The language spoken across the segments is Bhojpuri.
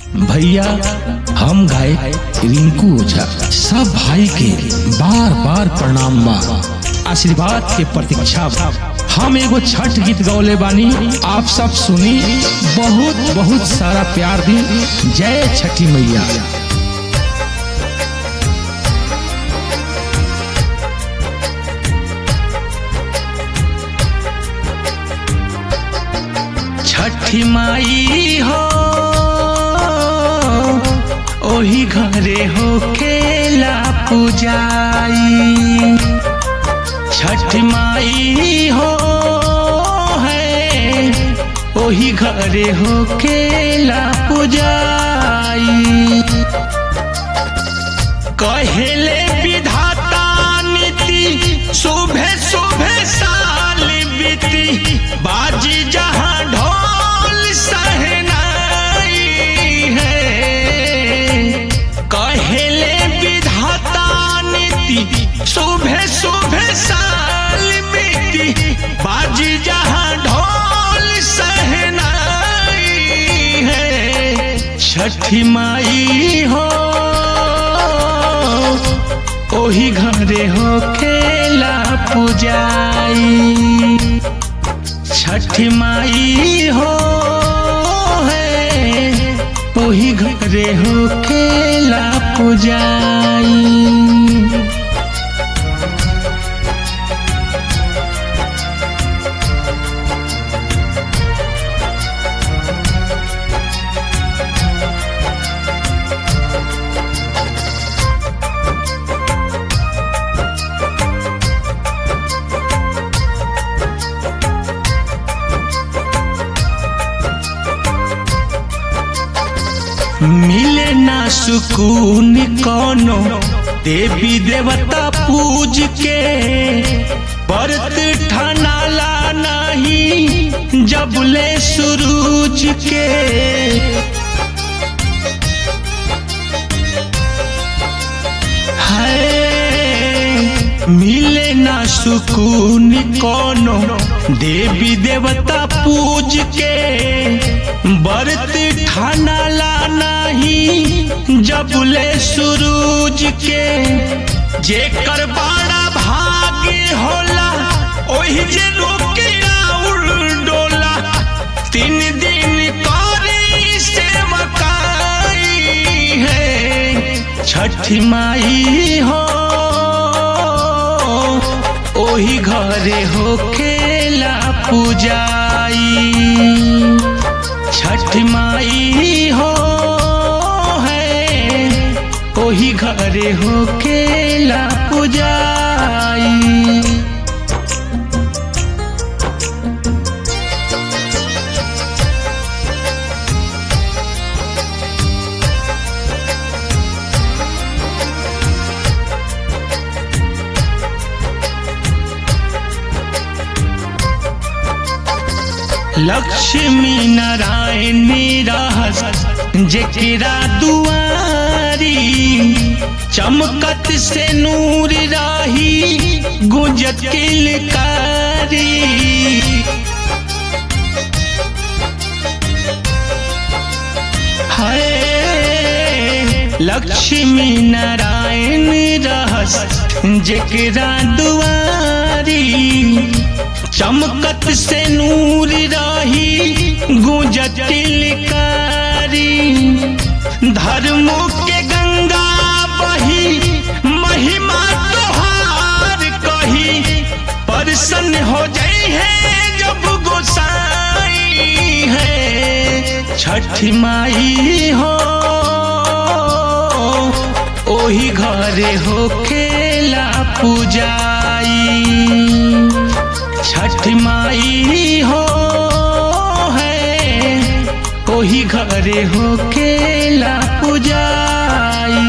भैया हम गाय रिंकू ओझा सब भाई के बार बार प्रणाम बा आशीर्वाद के प्रतीक्षा बा हम एगो छठ गीत गौले बानी आप सब सुनी बहुत बहुत सारा प्यार दी जय छठी मैया छठी माई हो ओही घरे हो खेला पूजाई छठ माई हो है ओही घरे हो खेला पूजाई कहेले विधाता नीति सुबह सुबह साल बीती बाजी जहां ढोल सहनाई है कहेले विधाता नीति सुबह सुबह साल बीती बाजी जहां ढोल सहनाई है छठी माई हो ओही घरे हो खेला पूजाई छठ माई हो है ओही घरे हो खेला पूजाई मिले ना सुकून कोनो देवी देवता पूज के व्रत ठनाला नहीं जबले सूरज के है मिले ना सुकून कोनो देवी देवता पूज के व्रत ठानाला नहीं जबले सूरज के जेकर बड़ा भाग्य होला ओही जे रोके राउर डोला तीन दिन करी से मकाई है छठ माई हो ओही घरे हो खेला पूजाई छठ माई हो है ओही घरे हो खेला पूजाई लक्ष्मी नारायण रहस जेकरा दुआरी चमकत से नूर राही गुंजत किलकारी है लक्ष्मी नारायण रहस जेकरा दुआरी चमकत से नूर रही गुंजत कारी धर्मों के गंगा बही महिमा तोहार कही परसन हो जाई है जब गोसाई है छठ माई हो ओही घरे हो खेला पूजाई छठ माई हो है ओही घरे हो खेला पूजाई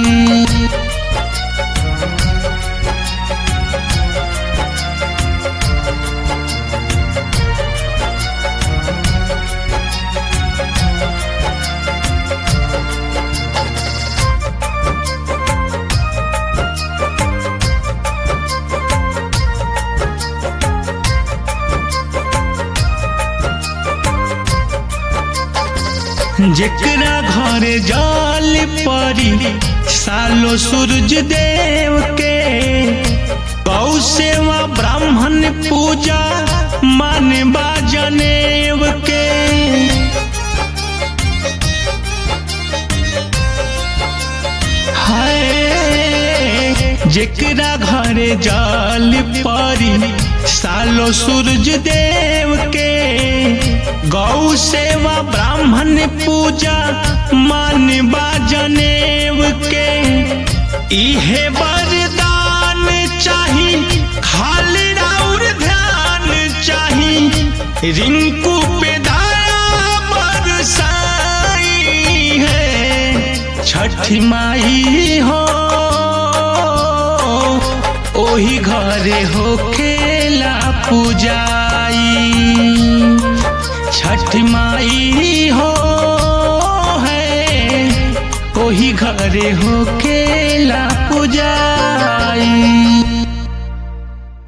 जेकरा घरे जल परी सालो सूरज देव के गौ सेवा ब्राह्मण पूजा मानवा जनेव के हाय जेकरा घरे जल परी सालो सूरज देव के गौ सेवा ब्राह्मण पूजा मानवा जनेव के इहे वरदान चाही खाली और ध्यान चाही रिंकू पे दया बरसाई है छठ माई हो ओही घरे हो खेला पूजाई छठ माई हो है ओही घरे हो खेला